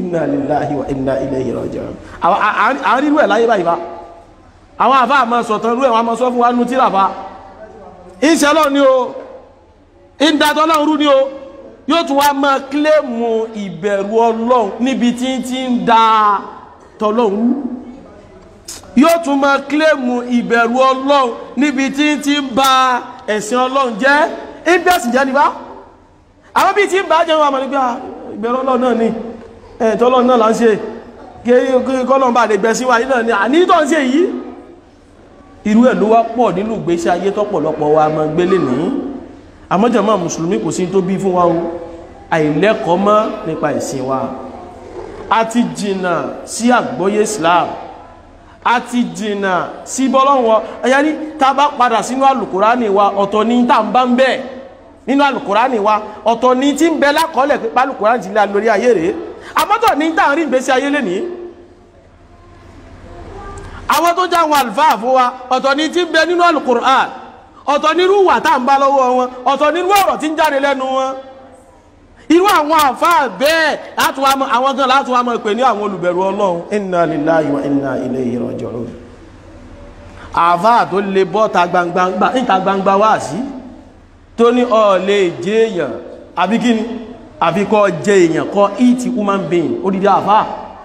inna lillahi wa inna ilayhi raji'un àwọn irú ẹ̀ láyé báyìí bá àwọn àfá àmọ́ sọ̀tàn irú ẹ̀ wọ́n mọ́ sọ fún wa nú tíra fa ìṣẹ́lọ́ ni o ìdàtọ́ náà rú ni o yóò tún wá máa kílèmù ìbẹ̀rù ọlọ́run níbi tí tí ń da tọ́lọ́run yóò tún máa kílèmù ìbẹ̀rù ọlọ́run níbi tí tí ń ba ẹ̀sìn ọlọ́run jẹ́ ìbẹ̀sìn jẹ́ níbá àwọn bí tí ń bá jẹ́ wọn àmọ́ nígbà ìbẹ̀rù ọlọ́run náà ni ẹ̀tọ́ ọlọ́run náà là ń ṣe kí kọ́lọ́run bá lè gbẹ̀ sí wa yìí náà ni àníítọ́ ń ṣe yìí irú ẹ̀ ló wá pọ̀ nínú ìgbésí ayé tọ́pọ̀lọpọ̀ wa máa gbélé nìyí àmọ́jọ̀mọ́ mùsùlùmí kò sí tó bí fún wa o àìlẹ́kọ̀ọ́ mọ́ nípa ìsìn wa a ti jìnà sí àgbọ́yé Islam a ti jìnà sí bọ́lọ́wọ́ ẹ̀yẹ́rí tá a bá padà sínú àlùkùránì wa ọ̀tọ̀ ní tá à ń bá ń bẹ̀ nínú àlùkùránì wa ọ̀tọ̀ ní tí ń bẹ lákọọ́lẹ̀ pé pálùkùránì ti lé lórí ayé rèé àmọ́tọ̀ ní tá à ń rí ìgbésí ayé lénìí àwọn tó já àwọn àlùfáà fún wa ọ̀tọ̀ ní tí ń bẹ nínú àlùkùránì ọ̀tọ̀ nírú wà tá ń bá lọ́wọ́ wọn ọ̀tọ̀ nírú ọ̀rọ̀ tí ń jáde lẹ́nu wọn irú àwọn àfáà bẹ́ẹ̀ àwọn gan láti wá mọ̀ pé ní àwọn olùbẹ̀rù ọlọ́run inna lillahi wa inna ilayhi raji'un àfáà tó lè bọ́ ta gbangba níta gbangba wá sí tó ní ó lè jẹ́ èèyàn àbí kí ni àbí kọ́ jẹ́ èèyàn kọ́ eat human being odidi àfáà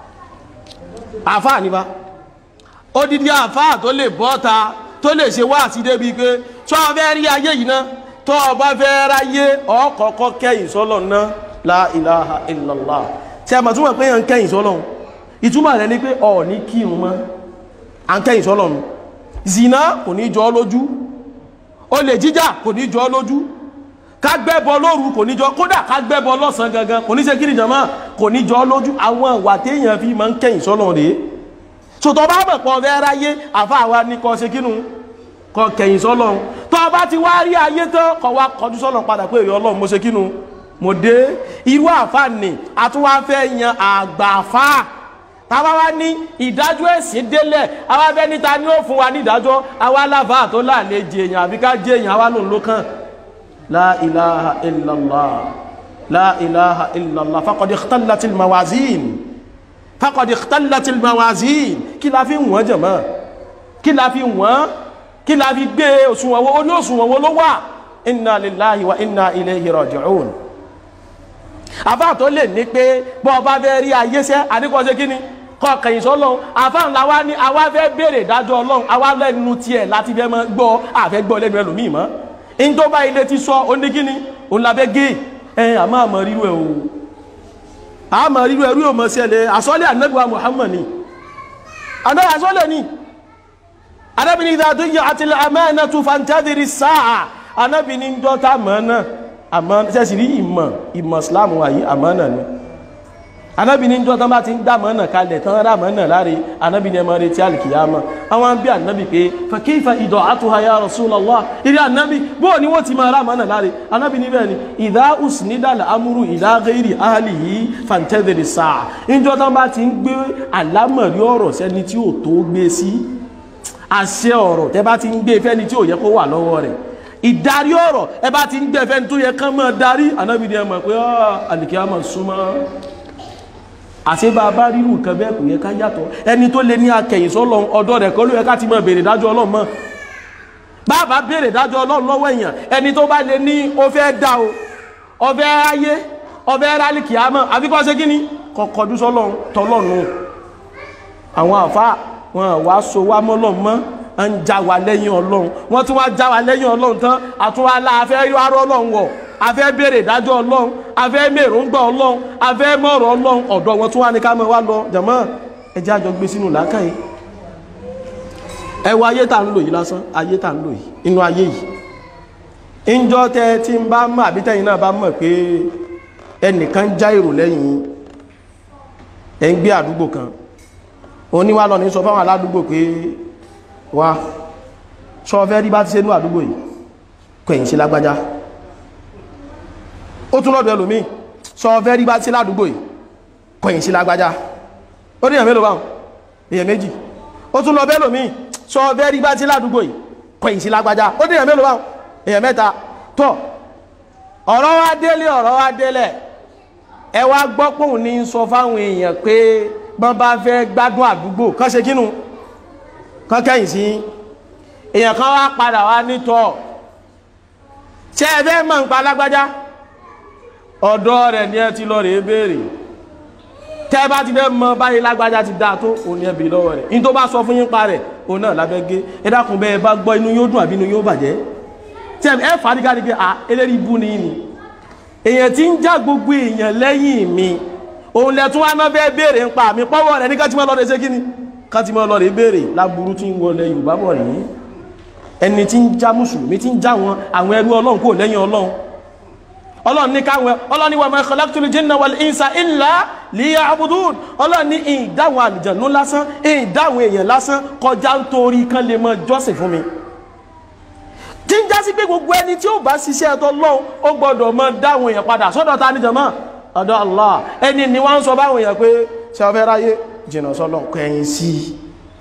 àfáà nípa odidi àfáà tó lè bọ́ ta tó lè ṣe wá àti débi pé tó o fẹ́ rí ayé yìí náà tó o bá fẹ́ ráyé ọkọ̀ọ̀kọ́ kẹ́yìn sọ́lọ̀ náà la ilaha illallah tí a mọ̀ túnmọ̀ pé yàn kẹ́yìn sọ́lọ̀ ìtumọ̀ rẹ̀ ní pé ọ̀ ní kírun mọ́ à ń kẹ́yìn sọ́lọ̀ nù zina kò ní jọ lójú olè jíjà kò ní jọ lójú ká gbẹ́bọ lóru kò ní jọ kódà ká gbẹ́bọ lọ́sàn gangan kò ní ṣe kí ni jàmá kò ní jọ lójú àwọn ìwà téèyàn fi máa ń kẹ́yìn sọ́lọ̀ rèé sòtọ́ bá mọ̀ pọ̀ fẹ́ ráyé àfa àwa ní kọ́ ṣe kínú kọ́ kẹ̀yìn sọ́lọ́run tọ́ bá ti wá rí ayé tán kọ́ wá kọjú sọ́lọ́run padà pé èrè ọlọ́run mo ṣe kínú mo dé irú àfa nì àtúwá fẹ́ yan àgbàfà táwa wá ní ìdájọ́ ẹ̀sìn délẹ̀ àwa fẹ́ níta ni ó fún wa ní ìdájọ́ àwa láfa tó láàlẹ́ jẹ èèyàn àbí ká jẹ èèyàn àwa lòun ló kàn la ilaha illallah la ilaha illallah faqad ikhtalatil mawazin faqad ikhtalatil mawazin kí la fi wọ́n jẹ̀mọ́ kí la fi wọ́n kí la fi gbé òṣùwọ̀n wo oní òṣùwọ̀n wo ló wà inna lillahi wa inna ilayhi raji'un àfáà tó lè ní pé bọ́ ọba fẹ́ rí ayé sẹ́ àdíkọ́sẹ́ kí ni kọ́ kẹ̀yìn sọ́lọ́run àfáà ńlá wa ní àwa fẹ́ béèrè ìdájọ́ ọlọ́run àwa lẹ́nu tiẹ̀ láti fẹ́ mọ́ gbọ́ àfẹ́ gbọ́ lẹ́nu ẹlòmíì mọ́ in tó bá ilé ti sọ ó ní kí ni òun la fẹ́ gé ẹ àmọ́ àmọ́ rírú ẹ̀ o àmọ́ rírú ẹ̀ rí òmọ̀ sẹ́lẹ̀ àsọ́lẹ̀ ànágbà Muhammad ni àná àsọ́lẹ̀ ni anábìnrin ìdá tó yẹ àti àmẹ́ẹ̀nà tó fàntẹ́dìrí sáà anábìnrin ń dọ́ta mọ́nà àmọ́ sẹ́sì rí ìmọ̀ ìmọ̀ islamu wáyé àmọ́nà ni anábìnrin ń dọ́ta bá ti ń dá mọ́nà kalẹ̀ tán rá mọ́nà láre anábìnrin ẹmọ retí alìkìyàmọ́ àwọn bí anábì pé fàkífà ìdọ̀ àtúhà ya Rasulullah ìrí anábì bó ni wọ́n ti máa rá mọ́nà láre anábìnrin bẹ́ẹ̀ ni ìdá usnidal amúrú ìdá ghairi ahlihi fàntẹ́dìrí sáà ń dọ́ta bá ti ń gbé àlámọ̀rí ọ̀rọ̀ sẹ́ni tí ò tó gbé sí àṣẹ ọ̀rọ̀ tẹ́ bá ti ń gbé fẹ́ni tí ò yẹ kó wà lọ́wọ́ rẹ̀ ìdarí ọ̀rọ̀ ẹ bá ti ń gbé fẹ́ni tó yẹ kán mọ́ darí anábìdí ẹ mọ̀ pé àlìkí àmọ̀ súnmọ́ àṣẹ bá bá rírù nǹkan bẹ́ẹ̀ kò yẹ ká yàtọ̀ ẹni tó lé ní akẹ̀yìn sọ́lọ́ ọ̀dọ́ rẹ̀ kọ́ ló yẹ ká ti mọ̀ béèrè dájọ́ ọlọ́run mọ́ bàbá béèrè dájọ́ ọlọ́run lọ́wọ́ èèyàn ẹni tó bá lé ní ó fẹ́ dá o ó fẹ́ ráyé ó fẹ́ rálìkì àmọ́ àfikọ́ ṣe kí ni kọ̀kọ́dú sọ́lọ́run tọ́lọ́run àwọn àfáà wọn wá so wá mọ́lọ́n mọ́ ń já wa lẹ́yìn ọlọ́run wọ́n tún wá já wa lẹ́yìn ọlọ́run tán àtúwá la afẹ́ yọrọ ọlọ́run wọ̀ afẹ́ béèrè ìdájọ́ ọlọ́run afẹ́ mèròǹgbà ọlọ́run afẹ́ mọ̀rọ̀ ọlọ́run ọ̀dọ̀ wọn tún wá ní ká mọ̀ wá lọ jàmọ́ ẹjẹ́ àjọ gbé sínú làákàyè ẹ wo ayé tá ń lò yìí lásán ayé tá ń lò yìí inú ayé yìí ìjọ tẹ tí ń bá mọ̀ àbí tẹ̀yin náà bá mọ̀ pé ẹnìkan já èrò lẹ́yìn ẹ̀ ń gbé àdúgbò kan oníwà lọ ní sọ fáwọn aládùúgbò pé wá sọ fẹ́ rí bá ti ṣe ní àdúgbò yìí kẹ̀yìn sí lágbájá ó tún lọ́dọ̀ ẹlòmí sọ fẹ́ rí bá ti ṣe ládùúgbò yìí kẹ̀yìn sí lágbájá ó ní èèyàn mélòó báwọn èèyàn méjì ó tún lọ bẹ́ lòmí sọ fẹ́ rí bá ti ṣe ládùúgbò yìí kẹ̀yìn sí lágbájá ó ní èèyàn mélòó báwọn èèyàn mẹ́ta tọ́ ọ̀rọ̀ wá délé ọ̀rọ̀ wá délẹ̀ ẹ wá gbọ́ pòun ní sọ fáwọn èèyàn pé bọ́n bá fẹ́ gbádùn àdúgbò kán ṣe kínú kán kẹ́yìn sí èèyàn kan wá padà wá nítọ̀ ṣé ẹ fẹ́ mọ̀ nípa alágbájá ọ̀dọ́ rẹ̀ ni ẹ ti lọ rèé béèrè tẹ́ bá ti fẹ́ mọ báyìí lágbájá ti dáa tó òun ni ẹ bèèrè lọ́wọ́ rẹ̀ ní tó bá sọ fún yín pa rẹ̀ òun náà lábẹ́ gé ẹ dákun bẹ́ẹ̀ bá gbọ́ inú yóò dùn àbí inú yóò bàjẹ́ tí ẹ fà á dígá dígá à eléyìí bú ni ni èèyàn ti ń já gbogbo èèyàn lẹ́yìn mi òun lẹ tún wá náà fẹ́ béèrè ń pa mi pọ́wọ́ rẹ̀ ní ká ti máa lọ rẹ̀ ṣé kí ni ká ti máa lọ rẹ̀ béèrè láburú tí ń wọlé Yorùbá bọ̀ rèé ẹni tí ń já mùsùlùmí tí ń já wọn àwọn ẹrú Ọlọ́run kò lẹ́yìn Ọlọ́run ọlọ́run ní káwọn ọlọ́run ní wa ma khalaqtul jinna wal insa illa liya'budun ọlọ́run ní ìdáwọn àlùjànnú lásán ìdáwọn èèyàn lásán kọjá nítorí kan lè mọ jọ́sìn fún mi tí ń já sí pé gbogbo ẹni tí ó bá ṣiṣẹ́ ẹ̀tọ́ lọ́hùn ó gbọ́dọ̀ mọ dáwọn èèyàn padà sọ́dọ̀ ta ní jàmá ọ̀dọ̀ Allah ẹni ni wọ́n ń sọ báwọn èèyàn pé ṣe ọfẹ́ ráyé jìnnà sọ́lọ́ kẹ́yìn sí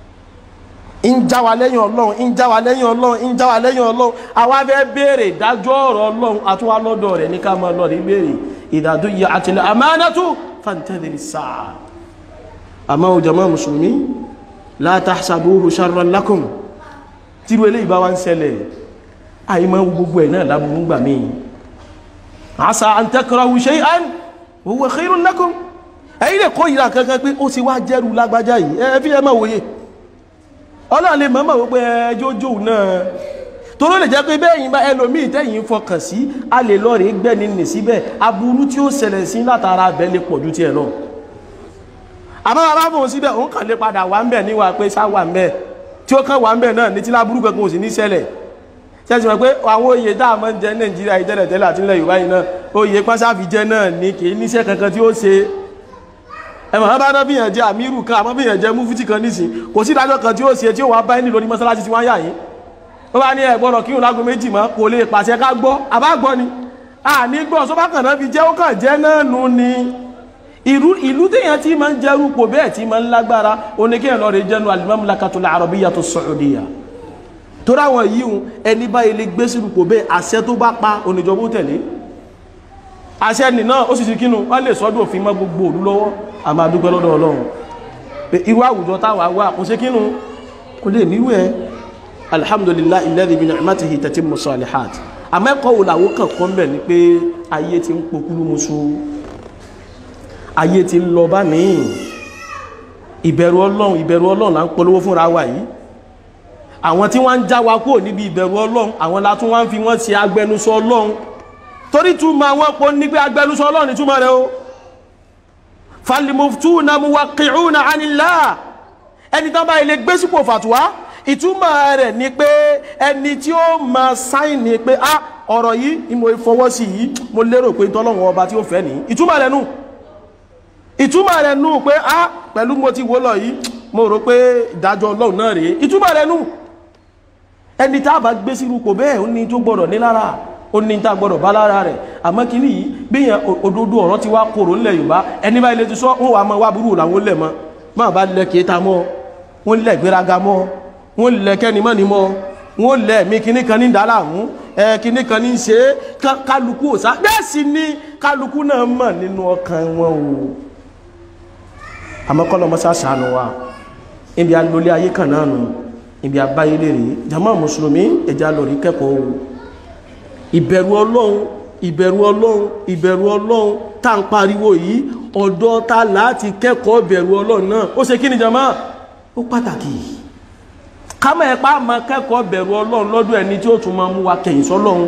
i ń já wa lẹ́yìn ọlọ́run ń já wa lẹ́yìn ọlọ́run ń já wa lẹ́yìn ọlọ́run àwa fẹ́ béèrè ìdájọ́ ọ̀rọ̀ ọlọ́run àtúwá lọ́dọ̀ rẹ̀ ní ká máa lọ rí béèrè ìdádó yẹ àtìlẹ̀ àmánátù fàǹtẹ́lẹ̀ sáà àmọ́ o jàmá mùsùlùmí la tahsabuhu sharran lakum tírú eléyìí bá wá ń ṣẹlẹ̀ àìmọ́ gbogbo ẹ̀ náà lábúrú gbà mí asa an takrahu shay'an wa huwa khairun lakum ẹ̀yìn lè kó ìlà kankan pé ó ti wá jẹ́rù lágbájá yìí ẹ fi ẹ máa wòye ọlọ́run lè mọ́mọ́ wípé ẹjọ́jọ́ náà toró lè jẹ́ pé bẹ́yìn bá ẹlòmíì tẹ́yìn fọkàn sí a lè lọ rí gbẹ́ni nì síbẹ̀ aburú tí ó ṣẹlẹ̀ sí látara abẹ́ lè pọ̀jù tí ẹ lọ àmọ́ bàbá fòun síbẹ̀ òun kàn lè padà wà ń bẹ̀ níwà pé sá wà ń bẹ̀ tí ó kàn wà ń bẹ̀ náà ní tí láburú kankan ò sì ní ṣẹlẹ̀ ṣẹ́sì mọ̀ pé àwọn oyè tá a máa ń jẹ nàìjíríà ìtẹ́lẹ̀ tẹ́lẹ̀ àti ilẹ̀ yorùbá yìí náà oyè pásáfì jẹ náà ní kì í níṣẹ́ kankan tí ó ṣe ẹmọ̀ bá náà bíyàn jẹ àmírù kan àmọ́ bíyàn jẹ múfútì kan nísìn kò sí ìdájọ́ kan tí ó ṣe tí ó wà bá ní lórí mọ́sálásí tí wọ́n yà yín ó bá ní ẹ̀gbọ́dọ̀ kí òun lágo méjì mọ́ kò lè pàṣẹ ká gbọ́ àbá gbọ́ ni a ní gbọ́ sọ́bà kan náà fi jẹ́ ó kàn jẹ́ náà nù ni ìlú ìlú téèyàn tí máa ń jẹ́rú pò bẹ́ẹ̀ tí máa ń lágbára oníkéèyàn lọ́ọ́ rẹ jẹ́nu al-Mamlakatul Arabiyyatu Saudiya tó ráwọn yìí hun ẹni báyìí lè gbé sínú pò bẹ́ẹ̀ àṣẹ tó bá pa oníjọba ó tẹ̀lé àṣẹ nìna ó sì ti kínú wọ́n lè sọ́dún òfin mọ́ gbogbo òlú lọ́wọ́ a máa dúpẹ́ lọ́dọ̀ ọlọ́run pé irú àwùjọ táwà wà kò sí kínú kò lè níwú ẹ alhamdulillahi alladhi bi ni'matihi tatimmu salihat àmẹ́kọ̀ wò làwọ́ kàn kọ́ mbẹ̀ ni pé ayé ti ń pokúrú musu ayé ti ń lọ bá mi ìbẹ̀rù ọlọ́run ìbẹ̀rù ọlọ́run là ń polówó fúnra wa yìí àwọn tí wọ́n ń já wa kúrò níbi ìbẹ̀rù ọlọ́run àwọn látún wọ́n fi wọ́n ṣe agbẹnusọ ọlọ́run torí túmọ̀ àwọn pọ̀ ní pé agbẹnusọ ọlọ́run ní túmọ̀ rẹ̀ o falmuftuna muwaqqi'una 'anillah ẹni tán bá ilé gbé sípò fàtúwá ìtumọ̀ rẹ̀ ni pé ẹni tí ó ma sáìnì pé á ọ̀rọ̀ yìí ni mo fọwọ́ sí yìí mo lérò pé tọ́lọ́wọ́ ọba tí ó fẹ́ ní ìtumọ̀ rẹ̀ nù ìtumọ̀ rẹ̀ nù pé á pẹ̀lú mo ti wó lọ yìí mo rò pé ìdájọ́ ọlọ́run náà rèé ìtumọ̀ rẹ̀ nù ẹni tá a bá gbé sírú kò bẹ́ẹ̀ ó ní tó gbọ́dọ̀ ní lára ó ní tá a gbọ́dọ̀ bá lára rẹ̀ àmọ́ kí nìyí bíyàn òdodo ọ̀rọ̀ ti wá kòrò ńlẹ̀ yorùbá ẹni bá ilé ti sọ wọn wà mọ́ wá burú làwọn lẹ̀ mọ́ máa bá lẹ kéta mọ́ wọn lẹ̀ gbéraga mọ́ wọn lẹ̀ kẹ́ni mọ́ ni mọ́ wọn lẹ̀ mí kíní kan ní dàlá mú ẹ kíní kan ní ṣe é kálukú òsá bẹ́ẹ̀ sì ni kálukú náà mọ̀ nínú ọkàn wọn o àmọ́ kọ́ lọ́mọ sàṣàánú wa ibi alólé ayé kan náà nù ibi abáyé lè rí jama mùsùlùmí ẹja lórí kẹ́kọ̀ọ́ o ìbẹ̀rù ọlọ́run ìbẹ̀rù ọlọ́run ìbẹ̀rù ọlọ́run tá ń pariwo yìí ọ̀dọ̀ ta láti kẹ́kọ̀ọ́ ìbẹ̀rù ọlọ́run náà ó ṣe kí ni jama ó pàtàkì kámọ̀ ẹ̀pá máa kẹ́kọ̀ọ́ ìbẹ̀rù ọlọ́run lọ́dọ̀ ẹni tí ó tún máa mú wa kẹ̀yìn sọ́lọ́run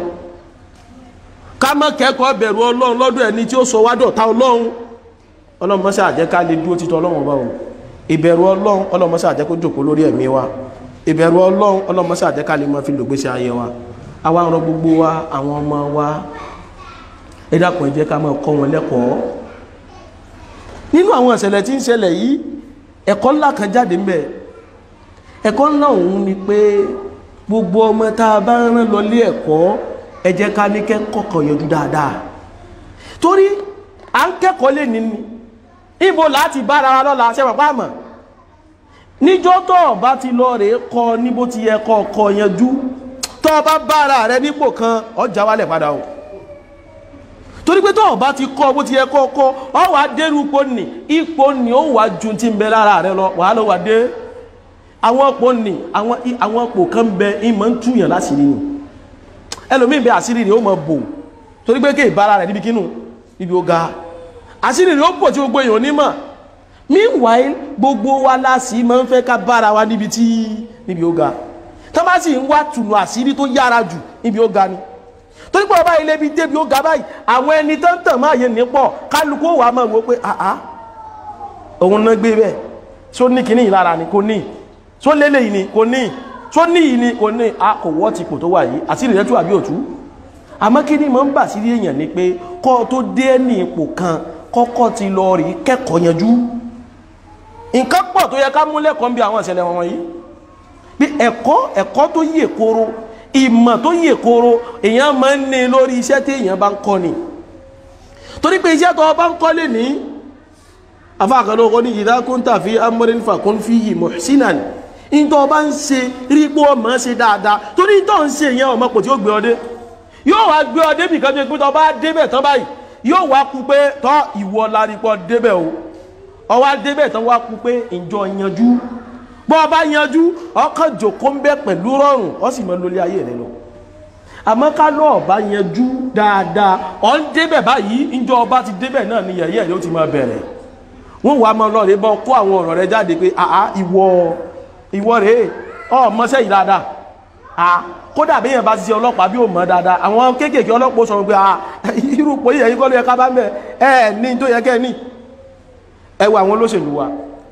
kámọ̀ kẹ́kọ̀ọ́ ìbẹ̀rù ọlọ́run lọ́dọ̀ ẹni tí ó sọ wá dọ̀tá ọlọ́run ọlọ́run mọ́sá àjẹ́ ká lè dúró títọ́ ọlọ́run ọba o ìbẹ̀rù ọlọ́run ọlọ́run mọ́sá àjẹ́ kó jòkó lórí ẹ̀mí wa ìbẹ̀rù ọlọ́run ọlọ́run mọ́sá àjẹ́ ká lè máa fi lògbésí ayé wa àwa ń rọ gbogbo wa àwọn ọmọ wa ẹ dákun ẹ jẹ́ ká máa kọ́ wọn lẹ́kọ̀ọ́ nínú àwọn ìṣẹ̀lẹ̀ tí ń ṣẹlẹ̀ yìí ẹ̀kọ́ ńlá kan jáde ńbẹ̀ ẹ̀kọ́ ńlá òun ni pé gbogbo ọmọ tá a bá rán lọ lé ẹ̀kọ́ ẹ jẹ́ ká ní kẹ́kọ̀ọ́ kan yanjú dáadáa torí à ń kẹ́kọ̀ọ́ lè ní ni ibo láti bára wa lọ́la ṣe pàpá àmọ́ níjọ́ tó bá ti lọ rèé kọ níbo ti yẹ kọ́ ọkọ̀ yanjú tó bá bára rẹ nípò kan ọjà wálẹ̀ padà o torí pé tó o bá ti kọ́ bó ti yẹ kọ́ kọ́ ọ wà á dérú ipò nì ipò nì ó wà ju ti ń bẹ lára rẹ lọ wàá lọ wà dé àwọn ipò nì àwọn àwọn ipò kan bẹ ìmọ̀ ń túyàn láṣìírí ni ẹlòmíì bẹ àṣírí rẹ ó mọ bò torí pé kéè bára rẹ níbi kínú níbi ó ga àṣírí rẹ ó bò tí gbogbo èèyàn onímọ̀ meanwhile gbogbo wa láṣìí máa ń fẹ́ ká bára wa níbi tí níbi ó ga tó bá sì ń wá tùnú àṣírí tó yára jù níbi ó ga ni torí pé ọba ilé bíi débi ó ga báyìí àwọn ẹni tó ń tàn máa yẹ nípọ̀ kálukú wà máa wò pé àá òun náà gbé bẹ́ẹ̀ tó ní kíní ìlara ni kò ní tó lélẹ̀ yìí ni kò ní tó ní yìí ni kò ní a kò wọ́ ti kò tó wà yìí àti ìrẹ́tù àbí òtú àmọ́ kí ni mo ń bà sí èèyàn ni pé kọ́ tó dé ní ipò kan kọ́kọ́ ti lọ rí kẹ́kọ̀ọ́ yanjú nǹkan pọ̀ tó yẹ ká mú lẹ́kọ̀ọ́ bí àwọn ìṣẹ̀lẹ̀ wọn yìí bí ẹ̀kọ́ ẹ̀kọ́ tó yè koro ìmọ̀ tó yè koro èèyàn máa ń ní lórí iṣẹ́ tí èèyàn bá ń kọ́ ni torí pé iṣẹ́ tó bá ń kọ́ lè ní afáàkàlọ́kọ́ ní idha kunta fi amrin fakun fihi muhsinan ìtọ́ bá ń ṣe rí pé ọmọ ṣe dáadáa torí ìtọ́ ń ṣe yẹn ọmọ pò tí ó gbé ọdé yóò wá gbé ọdé bìkan tó pé tọ́ bá débẹ̀ tán báyìí yóò wá kú pé tọ́ ìwọ lárípọ̀ débẹ̀ o ọwá débẹ̀ tán wá kú pé ìjọ yanjú bọ́ ọba yanjú ọkàn jòkó ń bẹ pẹ̀lú rọrùn ọ sì mọ lórí ayé rẹ lọ àmọ́ ká lọ́ ọba yanjú dáadáa ọ ń débẹ̀ báyìí ìjọ ọba ti débẹ̀ náà ni yẹ̀yẹ́ rẹ ó ti máa bẹ̀rẹ̀ wọ́n wàá máa lọ́ọ̀rẹ́ bọ́ kó àwọn ọ̀rọ̀ rẹ jáde pé àá ìwọ ìwọ rèé ọ mọ́sẹ́ yìí dáadáa à kódà bí èèyàn bá ti ṣe ọlọ́pàá bí ò mọ̀ dáadáa àwọn kéékèèké ọlọ́pàá sọ pé à irú pò yìí ẹ̀yìn kọ́ ló yẹ ká bá mẹ́ ẹ̀ ní tó yẹ kẹ́ ní ẹ wo àwọn olóṣèlú wa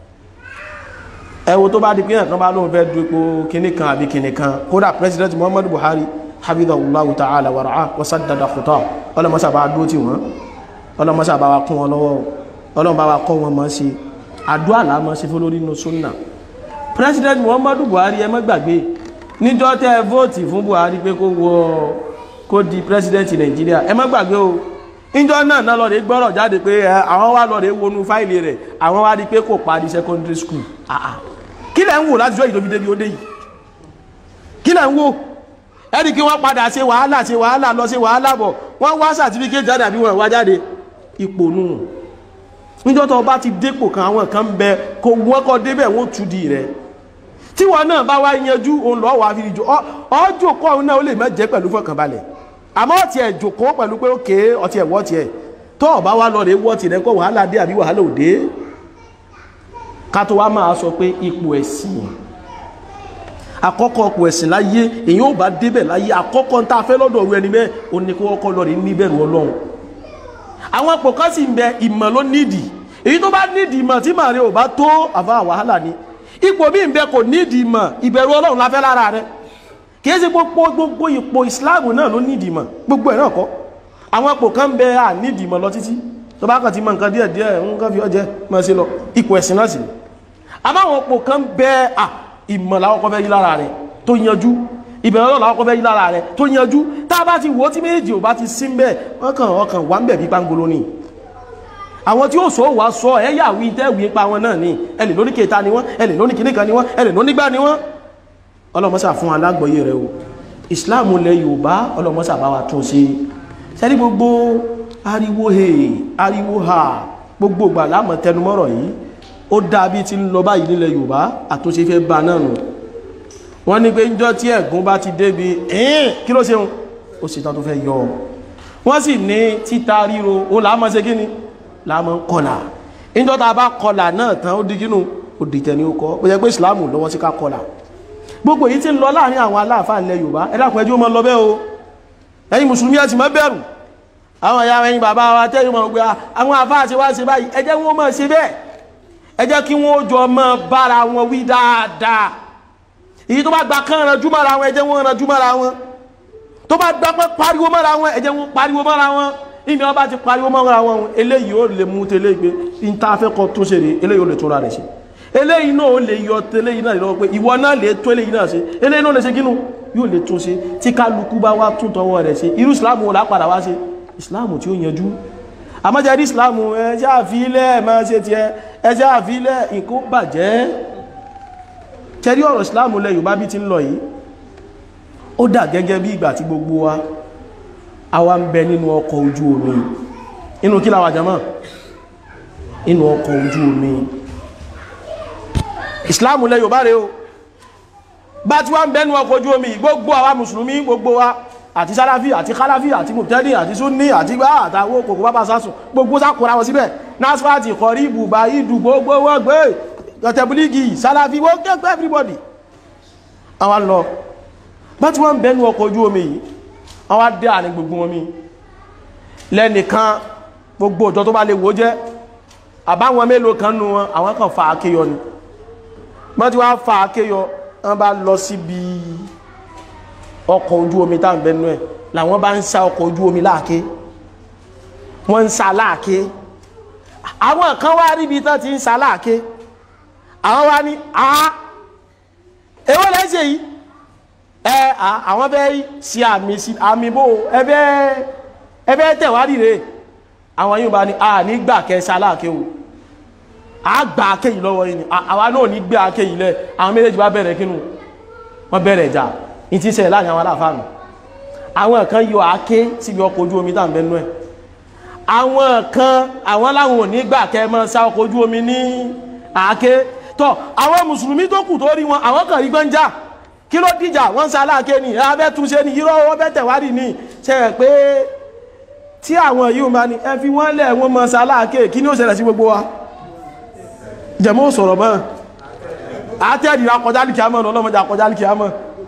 ẹ wo tó bá di pé ẹ̀kan bá lóun fẹ́ du ipò kinní kan àbí kinní kan kódà president muhammadu buhari habibullahu ta'ala wa ra'a wa saddada khuta ọlọmọsà bá dúró tì wọ́n ọlọmọsà bá wa kún wọn lọ́wọ́ ọlọmọ bá wa kọ́ wọn mọ́ sí àdúrà là mọ́ sí fún lórí inú sunna president muhammadu buhari ẹ má gbàgbé níjọ́ tẹ́ ẹ vóòtì fún buhari pé kó wọ kó di president nàìjíríà ẹ má gbàgbé o níjọ́ náà náà lọ́ọ̀dẹ́ gbọ́rọ̀ jáde pé àwọn wá lọ́ọ̀dẹ́ wọnú fáìlì rẹ̀ àwọn wá rí pé kò parí secondary school àà kí lẹ̀ ń wò láti jọ́ ìdòbí débi ó dé yìí kí lẹ̀ ń wò ẹni kí wọ́n padà ṣe wàhálà ṣe wàhálà lọ ṣe wàhálà bọ̀ wọ́n wá certificate jáde àbí wọ́n wá jáde ipò nù níjọ́ tó bá ti dépò kan àwọn kan bẹ kò wọ́n kọ́ débẹ̀ wọ́n tú di rẹ̀ tí wọn náà bá wá yanjú òun lọ́ọ́ wà á fi jò ọjọ́ kọ́ òun náà ó lè má jẹ́ pẹ̀lú fọkànbalẹ̀ àmọ́ ọ̀tí ẹ̀ jòkó pẹ̀lú pé ókè ọtí ẹ̀ wọ́tí ẹ̀ tó ọ̀bá wá lọ rẹ̀ wọ́tí rẹ̀ kọ́ wàhálà dé àbí wàhálà òde ká tó wá máa sọ pé ipò ẹ̀sìn àkọ́kọ́ ipò ẹ̀sìn láyé èyàn ò bá débẹ̀ láyé àkọ́kọ́ ń tá a fẹ́ lọ́dọ̀ ọ̀rọ̀ ẹni bẹ́ẹ̀ ó ní kó kọ́kọ́ lọ rí níbẹ̀rù ọlọ́run àwọn ipò kan sì ń bẹ ìmọ̀ ló nídìí èyí tó bá nídìí ìmọ̀ tí màrí ò bá tó àfa wàhálà ni ipò bí ń bẹ kò nídìí ìmọ̀ ìbẹ̀rù ọlọ́run la fẹ́ lára rẹ̀ kìí ṣe gbogbo gbogbo ipò ìsìláàmù náà ló nídìí mọ̀ gbogbo ẹ̀ náà kọ́ àwọn ipò kan bẹ à nídìí mọ̀ lọ títí tó bá kàn ti mọ nǹkan díẹ̀ díẹ̀ nǹkan fi ọjẹ́ mọ̀ sí lọ ipò ẹ̀sìn náà sì ni àmọ́ àwọn ipò kan bẹ à ìmọ̀ làwọn kọ́ fẹ́ yí lára rẹ̀ tó yanjú ìbẹ̀rẹ̀ ọlọ́run làwọn kọ́ fẹ́ yí lára rẹ̀ tó yanjú tá a bá ti wò ó tí méjì ò bá ti sí ń bẹ̀ wọ́n kàn wọ́n kàn wá ń bẹ̀ bí pangolo ni àwọn tí ó sọ wá sọ ẹ yà wí tẹ́ wí pa wọn náà ni ẹ lè lóní kẹta ni wọ́n ẹ lè lóní kìnnìkan ni wọ́n ẹ lè lóní gbá ni wọ́n ọlọ́mọ́sà fún alágbọ̀yé rẹ̀ o ìsìláàmù lẹ yorùbá ọlọ́mọ́sà bá wa tún ṣe sẹ́rí gbogbo ariwo he ariwo ha gbogbo gbà láàmọ̀ tẹnumọ́rọ̀ yìí ó dá bí ti ń lọ báyìí nílẹ̀ yorùbá àtúnṣe fẹ́ ba náà nù wọ́n ní pé njọ́ tí ẹ̀gún bá ti débi ẹ̀ẹ́n kí ló ṣeun ó sì tán tó fẹ́ yọ wọ́n sì ní títa ríro ó làámọ̀ ṣe kí ni làámọ̀ kọlà njọ́ tá a bá kọlà náà tán ó di kínú ó dìtẹ̀ ní ó kọ́ ó yẹ pé ìsìláàmù lọ́wọ́ sí ká kọlà gbogbo yìí tí ń lọ láàrin àwọn aláàfáà ilẹ̀ yorùbá ẹ̀dàkùn ẹjú mọ́ lọ bẹ́ o ẹ̀yin mùsùlùmí ẹ sì má bẹ̀rù àwọn ìyá ẹ̀yin bàbá wa tẹ́yìn mọ̀ pé àwọn àfáà ṣe wá ṣe báyìí ẹ jẹ́ wọn máa ṣe bẹ́ẹ̀ ẹ jẹ́ kí wọ́n jọ máa bára wọn wí dáadáa èyí tó bá gba kán ranjú mọ́ra wọn ẹ jẹ́ wọn ranjú mọ́ra wọn tó bá gba pé pariwo mọ́ra wọn ẹ jẹ́ wọn pariwo mọ́ra wọn ìní wọn bá ti pariwo mọ́ra wọn eléyìí ó lè mú tẹ́lẹ̀ pé ìntàfẹ́kọ̀ tó ṣe rè eléyìí ó lè tó ra rẹ̀ ṣe eléyìí náà ó lè yọ tẹ́lẹ̀ yìí náà lọ́wọ́ pé ìwọ náà lè tó eléyìí náà ṣe eléyìí náà lè ṣe kínú yóò lè tún ṣe tí kálukú bá wá tún tọwọ́ rẹ̀ ṣe irú ìsìláàmù wọ́n lápadà wá ṣe ìsìláàmù tí ó yanjú àmọ́jẹ́ rí ìsìláàmù ẹjẹ́ àfilẹ̀ máa ṣe tiẹ̀ ẹjẹ́ àfilẹ̀ nǹkan bàjẹ́ tẹ́rí ọ̀rọ̀ ìsìláàmù lẹ Yorùbá bí ti ń lọ yìí ó dà gẹ́gẹ́ bí ìgbà tí gbogbo wa àwa ń bẹ nínú ọkọ̀ ojú omi inú kí làwà jama inú ọkọ̀ ojú omi ìsìláàmù lẹ Yorùbá rẹ̀ o bá tí wọ́n ń bẹ́nu ọkọ̀ ojú omi gbogbo àwa mùsùlùmí gbogbo wa àti sáláfí àti kálàfí àti mùtẹ́dì àti súnní àti gbá àtàwọ́ kòkó bábá sásùn gbogbo sákòrá wọn síbẹ̀ nasfati kọrí ibùbá ìdù gbogbo wọn gbé ọ̀tẹ̀bùlígì sáláfí wọ́n kẹ́kọ́ everybody àwọn lọ bá tí wọ́n ń bẹ́nu ọkọ̀ ojú omi yìí àwọn dé àní gbogbo omi lẹ́nìkan gbogbo òjò tó bá lè wó jẹ́ àbáwọn mélòó kan nù wọn àwọn kan fa akéyọ ni wọ́n ti wá fa akéyọ wọ́n bá lọ síbi ọkọ̀ ojú omi tá à ń bẹnu ẹ̀ làwọn bá ń sa ọkọ̀ ojú omi láàké wọ́n ń sa láàké àwọn kan wá ríbi tán ti ń sa láàké àwọn wá ní a èwo lẹ́sẹ̀ yìí ẹ àwọn fẹ́ sí àmì sí àmì bò ẹbẹ́ ẹbẹ́ tẹ̀wádìí rẹ̀ àwọn yóò bá ní a ní gbà kẹ́ sa láàké o a gbà ake yìí lọ́wọ́ yìí ni àwa náà ní gbé ake yìí lẹ̀ àwọn méjèèjì bá bẹ̀rẹ̀ kínú wọ́n bẹ̀rẹ̀ ìjà ní ti ṣẹlẹ̀ láàrin àwọn aláfáàmù àwọn kan yọ ake síbi ọkọ̀ ojú omi tá à ń bẹnu ẹ̀ àwọn kan àwọn láwọn ò ní gbà kẹ́ mọ́ sá ọkọ̀ ojú omi ní àáké tọ́ àwọn mùsùlùmí tó kù tó rí wọn àwọn kan rí gbọ́njà kí ló dìjà wọ́n sá láàké ni abẹ́ túnṣe ni irọ́ wọ́n bẹ́ tẹ̀wádìí ni ṣe rẹ̀ pé tí àwọn yìí máa ní ẹ fi wọ́n lẹ̀ wọ́n mọ́ sá láàké kí ni ó ṣẹlẹ̀ sí gbogbo wa jẹmọ́ sọ̀rọ̀ mọ́ àtẹ́ẹ̀dì akọjálìkì àmọ́ ọlọ́mọdé akọjálìkì àmọ́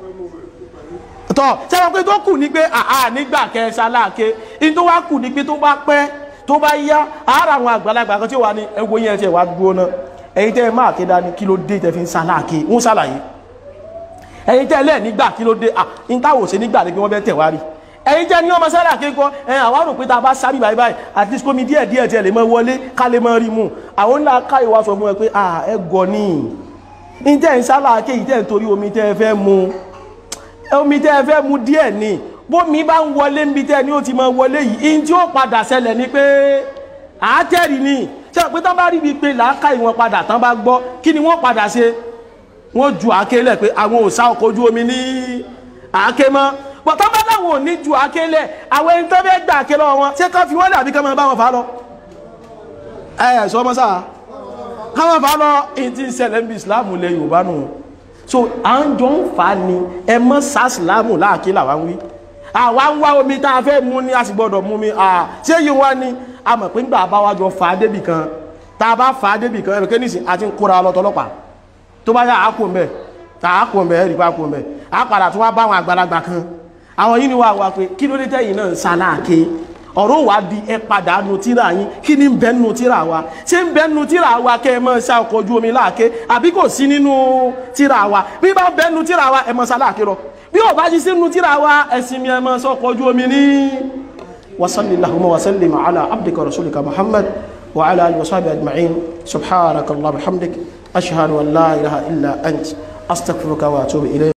tọ́ sẹ́wọ́n pé tó kù ní pé àà nígbà kẹsà láàké in tó wá kù ní pé tó bá pẹ́ tó bá yá ara àwọn àgbàlagbà kan tí ó wà ní ẹgbó yẹn tí ẹ wá dúró náà ẹ̀yin tẹ́ máa ké dání kí ló dé tẹ́ fi ń sa láàké ń sàlàyé ẹ̀yin tẹ́ lẹ́ẹ̀ nígbà kí ló dé à ń táwò sí nígbà ní pé wọ́n fẹ́ tẹ̀ wá rí ẹ̀yin jẹ́ ní ọmọ sára kékọ́ ẹ̀ àwọn àrò pé ta bá sábì báyìí báyìí at least kómi díẹ̀ díẹ̀ tí ẹ lè mọ wọlé ká lè mọ rí mu àwọn ńlá ká ìwà sọ fún ẹ pé ah ẹ gọ ní í tẹ́ ń sálà ké yìí tẹ́ ń torí omi tẹ́ ẹ fẹ́ mu omi tẹ́ ẹ fẹ́ mu díẹ̀ ni bómi bá ń wọlé níbi tẹ́ ni ó ti mọ wọlé yìí in tí ó padà ṣẹlẹ̀ ni pé àátẹ́rì ni ṣe pé tán bá rí ibi pé làákà ìwọ̀n padà tán bá gbọ́ kí ni wọ́n padà ṣe wọ́n ju àáké lẹ̀ pé àwọn ò sá ọkọ̀ ojú omi ní àáké mọ́ bọ̀tọ́ bá láwọn ò ní ju àkélẹ̀ àwọn ẹni tó fẹ́ gbà àké lọ́wọ́ wọn ṣé ká fi wọ́n dàbí ká máa bá wọn fà lọ. ẹ ẹ sọ ọmọ sáà ká máa fà lọ èyí tí ń ṣẹlẹ̀ ń bí islam lẹ yorùbá nù. so à ń jọ ń fà á ni ẹ mọ sá islam láàkí làwa ń wí. àwa ń wá omi tá a fẹ́ mú ni a sì gbọ́dọ̀ mú mi ṣé yìí wá ni a mọ̀ pé nígbà bá wa jọ fà á débì kan tá a bá fà á débì kan ẹ̀rọ kéníṣì àti ń kóra lọ tọlọ́pàá tó bá yà á kó mbẹ tá a kó mbẹ ẹ̀rì pa kó mbẹ á padà tó wá bá àwọn àgbàlagbà kan àwọn yìí ni wà wá pé kí ló dé tẹ́yìn náà ń sáláàké ọ̀rọ̀ wà di ẹ padà nu tíra yín kí ni ń bẹ nu tíra wa ṣé ń bẹ nu tíra wa kẹ́ ẹ mọ́ ṣá ọkọ̀ ojú omi láàké àbí kò sí nínú tíra wa bí bá bẹ nu tíra wa ẹ mọ́ sáláàké lọ bí ò bá sí sínú tíra wa ẹ̀sìn mi ẹ mọ́ sọ ọkọ̀ ojú omi ní. wasalli lahumma wasalli ala abdika rasulika muhammad wa ala alihi wa sahbihi ajma'in subhanaka allah bihamdik ashhadu an la ilaha illa ant astaghfiruka wa atubu ilayk